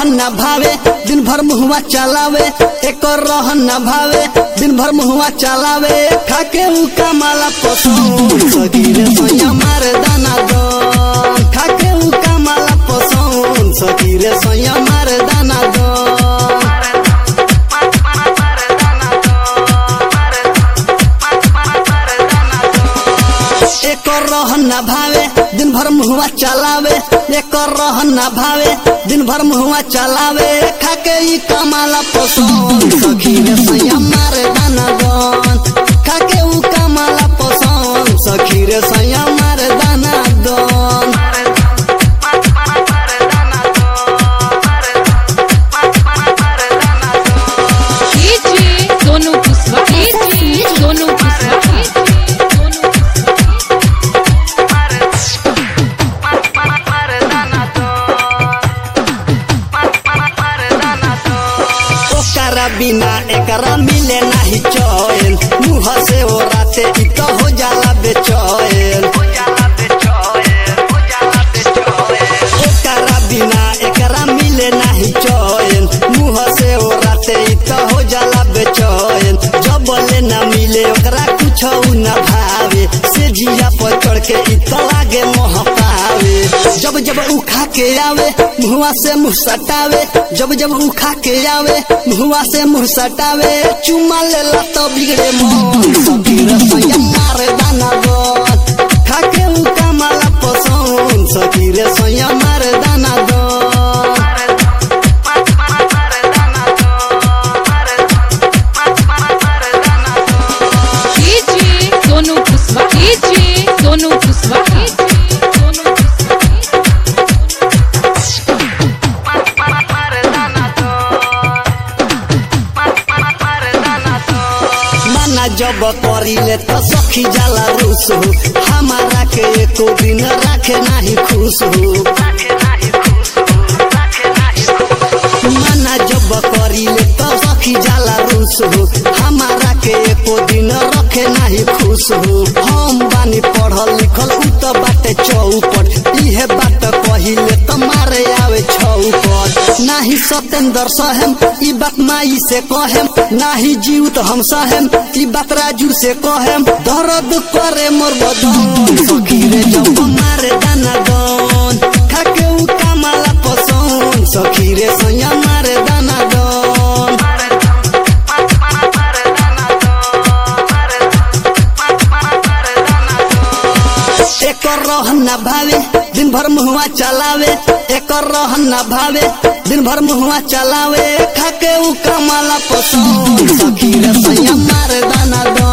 रहन न भावे दिन भर मुहवा चलावे एक रहन न भावे दिन भर मुहवा चलावे खाके उ कमाला पसंद सगीरे सैया मारे दाना दन खाके उ कमाला पसंद सगीरे सैया मारे दाना दन एक रहन न भावे दिन भर मुहवा चलावे एक रहन न भावे दिन भर मुहवा चलावे खाके ई कमाला पसंद सखीरे सैया मारे दाना दन खाके उ कमाला पसंद सखीरे सैया मारे दाना दन डीजे सोनू कुशवा डीजे सोनू कुशवा सोनू ओकरा बिना एकरा मिले नाही चैन मुँह से ओ राते इ तो हो जाला बेचैन ओकरा बिना एकरा मिले नाही चैन मुँह से ओ राते इ तो हो जाला बेचैन जब ले ना मिले ओकरा कुछ न भावे से जिया पर चढ़ के इ तो लागे मोह पावे जब जब उ खा के आवे मुहवा से मुंह सटावे जब जब उ खा के आवे मुहवा से मुंह सटावे चुमा लेला तो बिगड़े मन सखीर सैया मारे दाना दन खा के उ कमाला पसंद सखीर सैया मारे दाना दन डीजे सोनू कुशवा डीजे सोनू कुशवा सोनू माना जब करिले तो सखी जाला रूस हो हमारा के एको दिन राखे नाही खुश हो माना जब करिले तो सखी जाला रूस हो हमारा के एको दिन रखे नाही खुश हो हम बानी पढ़ल लिखल उ तो बाटे चौपट इहे बात कहिले तो मारे आवे छौपट नाही सतेंद्र सहेम ई बात माई से कहेम नाही जीव तो हम सहेम ई बात राजू से कहेम दर्द करे मोर बदन सखीरे जब मारे दाना दन खाके उ कमाला पसंद सखीरे सैया मारे दाना दन एक रहन न भावे दिन भर मुहवा चलावे एक रहन न भावे दिन भर मुहवा चलावे खाके उ कमाला पसंद सखीरे सैया मारे दाना दन